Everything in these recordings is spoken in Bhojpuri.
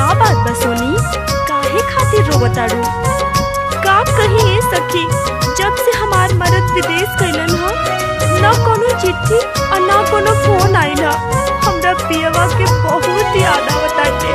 बात बा सोनी काहे खातिर रोवताड़ू का कही ए सखी जब से हमार मरद विदेश गइलन ह न कोनो चिट्ठी और न कोनो फोन आइल ह हमरा पियवा के बहुत याद आवताटे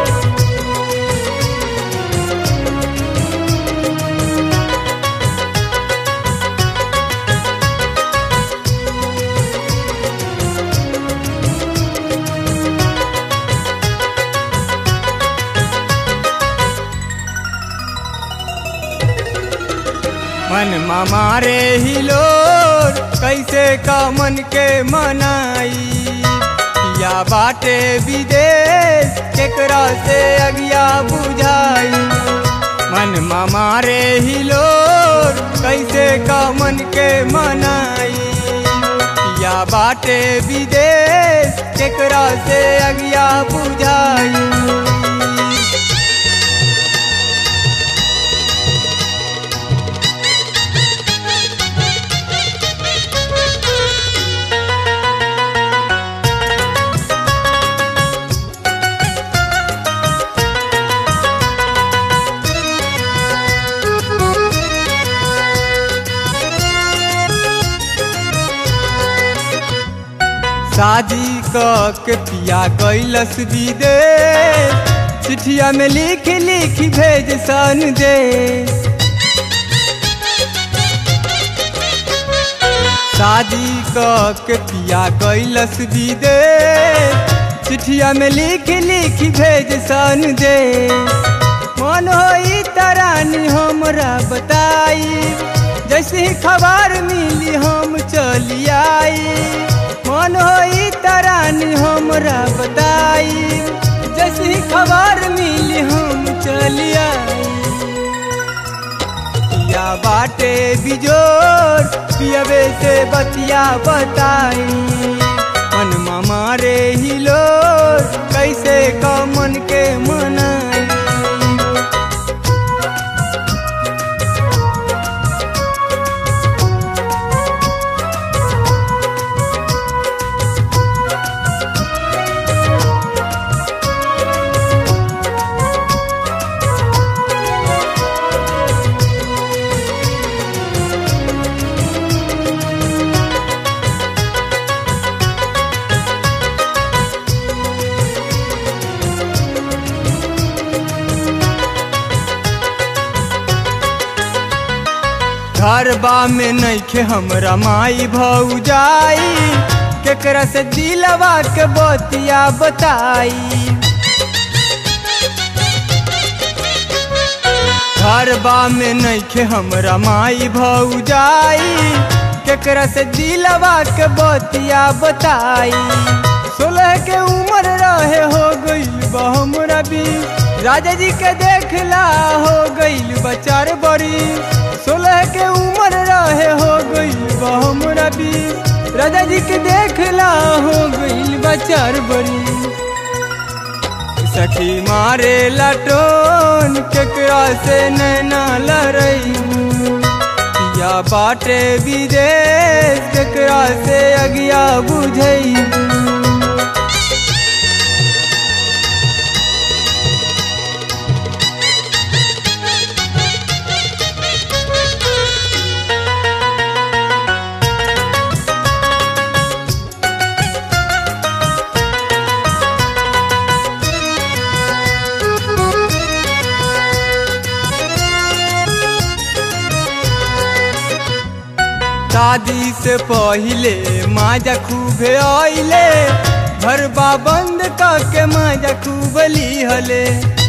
मन मारे हिलोर कैसे का मन के मनाई या बाटे विदेश केकरा से अगिया बुझाई मन मारे हिलोर कैसे का मन के मनाई या बाटे विदेश केकरा से अगिया बुझाई शादी क के पिया कैलस विदेश चिठिया में लिख लिख भेज सन दे शादी क के पिया कैलस विदेश चिठिया में लिख लिख भेज सन दे मन होई तरानी हमरा बताई जैसे ही खबर मिली हम चली आई मन होई तरानी हमरा बताई जैसे ही खबर मिली हम चली आई पिया बाटे बिजोर पियबे से बतिया बताई मन मारे हिलोर कैसे का मन के मनाई घरबा में नइखे हमरा माई भौजाई केकरा से दिलवा के बतिया बताई घरबा में नइखे हमरा माई भौजाई केकरा से दिलवा के बतिया बताई सोलह के उम्र रहे हो गई हमरा भी राजा जी के देखला हो गईल बचार बड़ी सोलह के उम्र रहे हो गईल हमरा भी राजा जी के देखला हो गईल बचार बड़ी सखी मारे लटोन केकरा से नैना लड़ई या बाटे विदेश केकरा से अगिया बुझई शादी से पहिले माजा खूबे आइले घरबा बंद के माजा खूब लिहले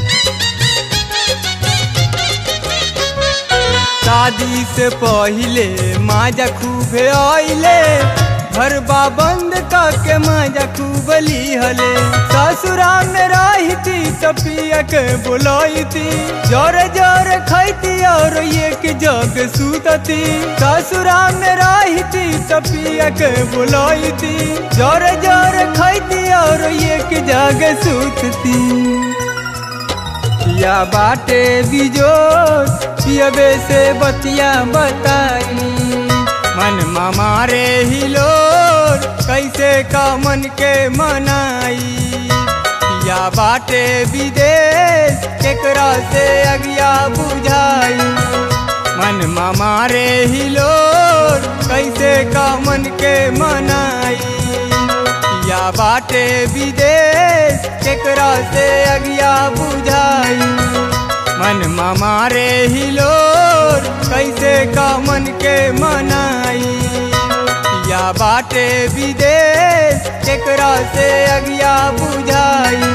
शादी से पहिले माजा खूबे आइले घरबा बंद के माजा खूब लिहले ससुरा में रहती तो पिया के बुलाईती जोर जोर खैती और एक जग सूतती ससुरा में रहती तो पिया के बुलाईती जोर जोर खैती और एक जग सूतती पिया बाटे बिजोर पियबे से बतिया बताई मन मारे हिलोर कैसे का मन के मनाई या बाटे विदेश केकरा से अगिया बुझाई मन मारे ही लोग कैसे का मन के मनाई या बाटे विदेश केकरा से अगिया बुझाई मन मारे ही लोग कैसे का मन के मनाई या बाटे विदेश केकरा से अगिया बुझाई